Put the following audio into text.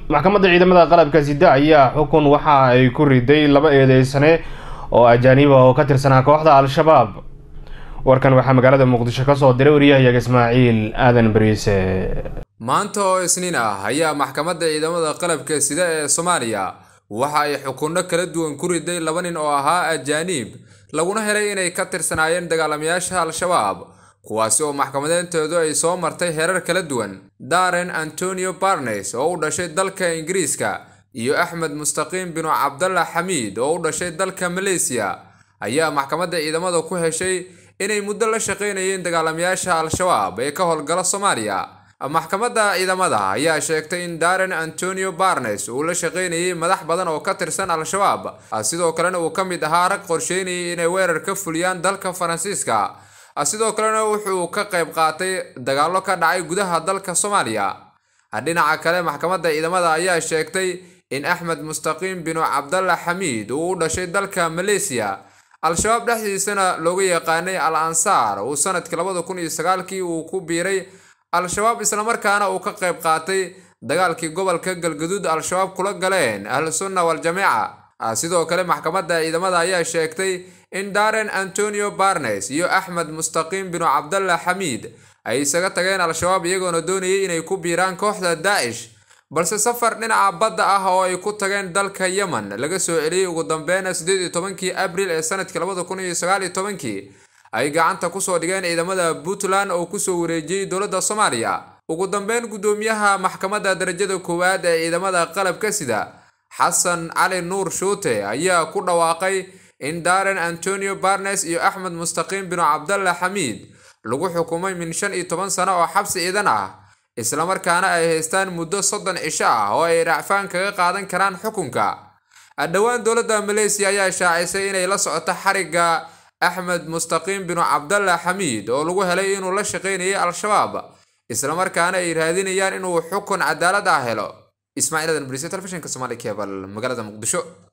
maxkamadda ciidamada qalabka sida ayaa xukun waxa ay ku riday laba eedeysane oo ajaanib ah oo ka tirsanaa kooxda al-shabaab warkan waxaa magaalada muqdisho kasoo diray waryahayaga ismaaciil aadan bariise maanta oo isniin ah ayaa maxkamadda ciidamada qalabka sida ee soomaaliya waxa ay xukunno kala duwan ku riday laba nin oo ahaa ajaaniib laguna helay inay ka tirsanaayeen dagaalamayaasha al-shabaab kuwaasi oo maxkamadeentoodu ay soo martay herar kala duwan daren antonio barnes oo u dhashay dalka ingiriiska iyo axmed mustaqiim binu cabdalla xamiid oo u dhashay dalka maleysiya ayaa maxkamadda ciidamada ku heshay inay muddo la shaqaynayeen dagaalamayaasha al-shabaab ee ka howlgala soomaaliya maxkamadda ciidamada ayaa sheegtay in daren antonio barnes uu la shaqaynayay madax badan oo ka tirsan al-shabaab sidoo kalena uu ka mid ahaa rag qorsheynayay inay weerar ka fuliyaan dalka faransiiska sidoo kalena wuxuu ka qayb qaatay dagaallo ka dhacay gudaha dalka soomaaliya dhinaca kale maxkamadda ciidamada ayaa sheegtay in axmed mustaqiim binu cabdalla xamiid uu u dhashay dalka maleysiya al-shabaab dhexdiisana looga yaqaanay al ansaar uu sanadkii labada kun iyo sagaalkii uu ku biiray al-shabaab islamarkaana uu ka qayb qaatay dagaalkii gobolka galgaduud al-shabaab kula galeen ahlu sunna wal-jamiica sidoo kale maxkamadda ciidamada ayaa sheegtay in daren antonio barnes iyo axmed mustaqiim binu cabdalla xamiid ay isaga tageen al-shabaab iyagoona doonayay inay ku biiraan kooxda daacish balse safar dhinaca badda ah oo ay ku tageen dalka yemen laga soo celiyey ugu dambeyn siddeed iyo tobankii abril ee sanadkii labada kun iyo sagaal iyo tobankii ay gacanta kusoo dhigeen ciidamada puntland oo kusoo wareejiyey dowladda soomaaliya ugu dambeyn guddoomiyaha maxkamadda darajada koowaad ee ciidamada qalabka sida xasan cali nuur shuute ayaa ku dhawaaqay in daren antonio barnes iyo axmed mustaqiim binu cabdalla xamiid lagu xukumay min shan iyo toban sano oo xabsi ciidan ah islamarkaana ay haystaan muddo soddon cisho ah oo ay racfaan kaga qaadan karaan xukunka dhowaan dowladda maleysiya ayaa shaacisay inay la socoto xarigga axmed mustaqiim binu cabdalla xamiid oo lagu helay inuu la shaqaynayay al-shabaab islamarkaana ay raadinayaan inuu xukun cadaalad ah helo ismaaciil adan brise telefishinka somaali kebal magaalada muqdisho